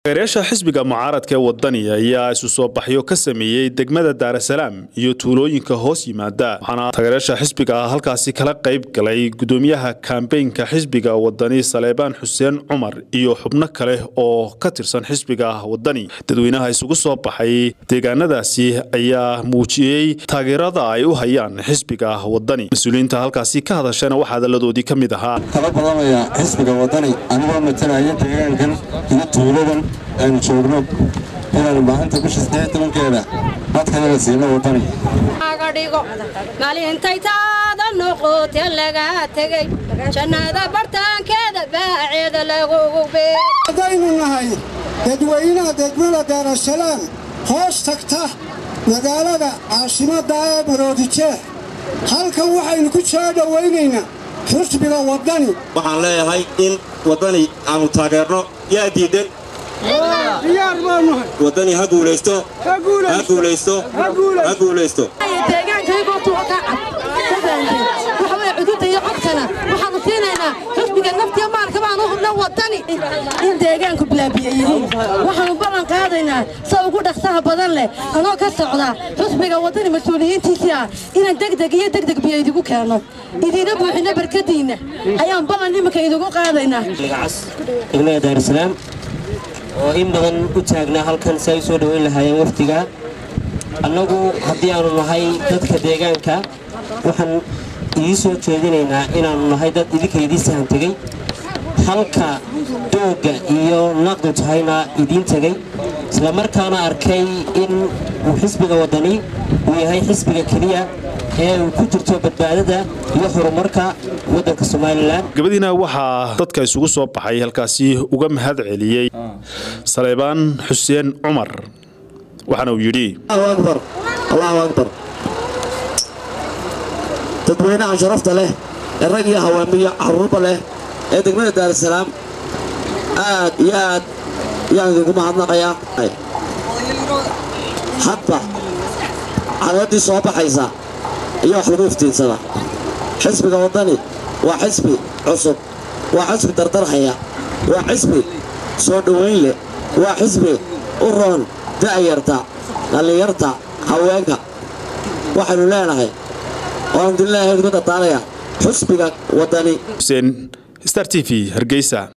taageerayaasha xisbiga mucaaradka ee wadani ayaa isu soo baxyo ka sameeyey degmada daarasalaam iyo tuulooyinka hoos yimaada waxaana taageerayaasha xisbiga halkaasi kala qayb galay gudoomiyaha kambeynka xisbiga wadani saleebaan xuseen cumar iyo xubno kale oo ka tirsan xisbiga wadani dadweynaha isugu soo baxay deegaanadaasi ayaa muujiyey taageerada ay u hayaan xisbiga wadani mas-uuliyiinta halkaasi ka hadashana waxaa hadaladoodii ka mid ahaa kala badamaya xisbiga wadani anigoo matalaya deegaankan iyo tuuladan aynu joogno inaanu maalinta bisha saddeed tobankeeda codkanaga siino wadani dhigo maalintay taada noqote laga tegey jannada bartaankeeda baaceeda lagugu haddaynu nahay dadweynaha degmada daarasalaam hoos tagta magaalada caasimadda ee maroodijeex halkan waxaynu ku soo dhowaynaynaa xusbiga waddani waxaan leeyahay in waddani aanu taageerno yaa diidan waddani ha guulaysto ha guulaysto ha guulaysto waxaanu siinaynaa xusbiga naftiya maalka baanu hubna wadani in deegaanku bilaabiya yihiin waxaanu ballan qaadaynaa sa ugu dhaqsaha badan leh anoo ka socda xusbiga wadani mas-uuliyiintiisii ah inaan degdeg iyo degdeg biyo idigu keenno idiina buuxinno barkadiinna ayaan ballan iminka idigu qaadaynaa degmada daarusalaam oo in badan u taagnaa halkan si ay u soo dhoweyn lahaayeen wafdiga annagu haddii aanu nahay dadka deegaanka waxaan idiin soo jeedinaynaa inaannu nahay dad idinka idiin sahan tegey halka doogga iyo naqdu tahayna idiin tegey islamarkaana arkay in uu xisbiga waddani uu yahay xisbiga keliya ee uu ku jirto badbaadada iyo horumarka waddanka somalilan gabadiina waxaa dadka isugu soo baxay halkaasi uga mahad celiyey saleebaan xuseen cumar waxaana uu yidhi allahu akbar dadweynaha sharafta leh ee rag iyo haweemiyo caruurba leh ee degmada daarusalaam aad iyo aad ayaan idinku mahadnaqayaa hadba cadaadii soo baxaysa iyo wax lagu iftiinsada xisbiga waddani waa xisbi cusub waa xisbi dardarhaya waa xisbi soo dhowayn leh waa xisbi u roon da'yarta dhallinyarta haweenka waxaynu leenahay waan dilnahay ku dardaaraya xusbiga waddani xuseen star t v hargeysa